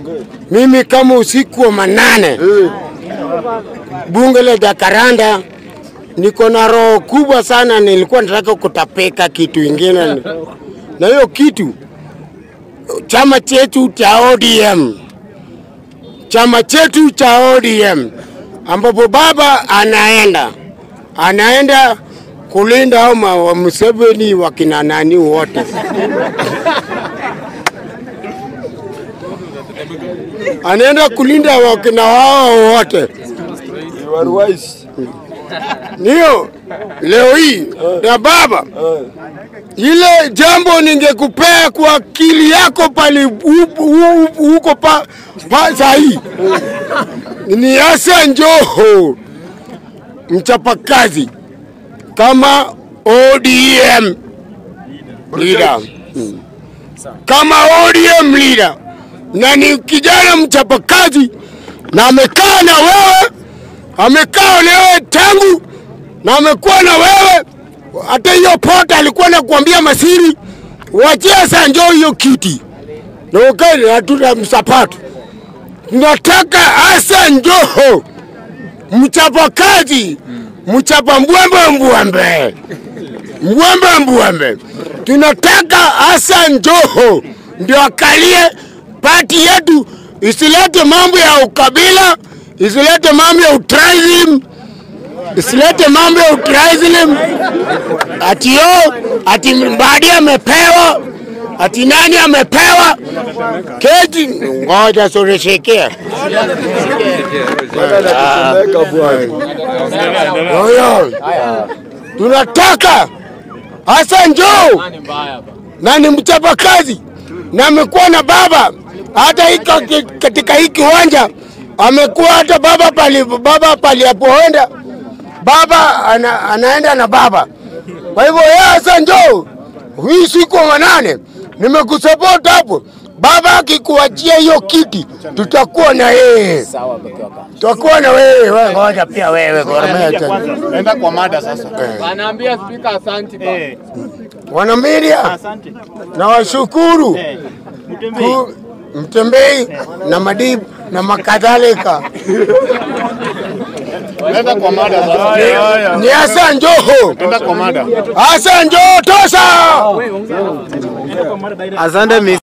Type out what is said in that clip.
Mimi kama usiku wa manane bunge la Jakaranda, niko na roho kubwa sana, nilikuwa nataka kutapeka kitu ingine, na hiyo kitu chama chetu cha ODM, chama chetu cha ODM ambapo baba anaenda anaenda kulinda hao ma- wa Museveni wakina nani wote anaenda kulinda wakina wao wote. You are wise. Ndio leo hii na baba, ile jambo ningekupea kwa akili yako pale u- u- huko pa, pa sahi ni Hassan Joho mchapakazi kama ODM leader Mm. kama ODM leader, na ni kijana mchapakazi na amekaa na wewe amekaa na wewe tangu na amekuwa na wewe hata hiyo pota alikuwa nakuambia masiri, wachia Sanjo hiyo kiti na ukae hatuna msapatu. Tunataka Hassan Joho mchapakazi, mchapa mbwembe mbwembe mbwembe mbwembe. Tunataka Hassan Joho ndio akalie pati yetu, isilete mambo ya ukabila, isilete mambo ya utribalism, isilete mambo ya utribalism ati yo ati Mbadi amepewa ati nani amepewa keti. Ngoja soreshekea Tumeka bwana. Oyo, tunataka Hassan Joho na ni mchapakazi na amekuwa na baba hata hiki katika hii kiwanja amekuwa hata baba pali baba pali apoenda baba ana, anaenda na baba. Kwa hivyo yeye Hassan Joho, hii siku ya manane nimekusupport hapo. Baba akikuachia hiyo kiti, tutakuwa na yeye, tutakuwa na wewe. Wewe ngoja pia wewe Gor Mahia. Enda kwa mada sasa. Anaambia spika asanti ba. wana media na washukuru ku- Mtembei na Madibu na makadhalika. Enda kwa mada sasa. Ni Hassan Joho, Enda kwa mada. Hassan Joho tosha. Asante Mr.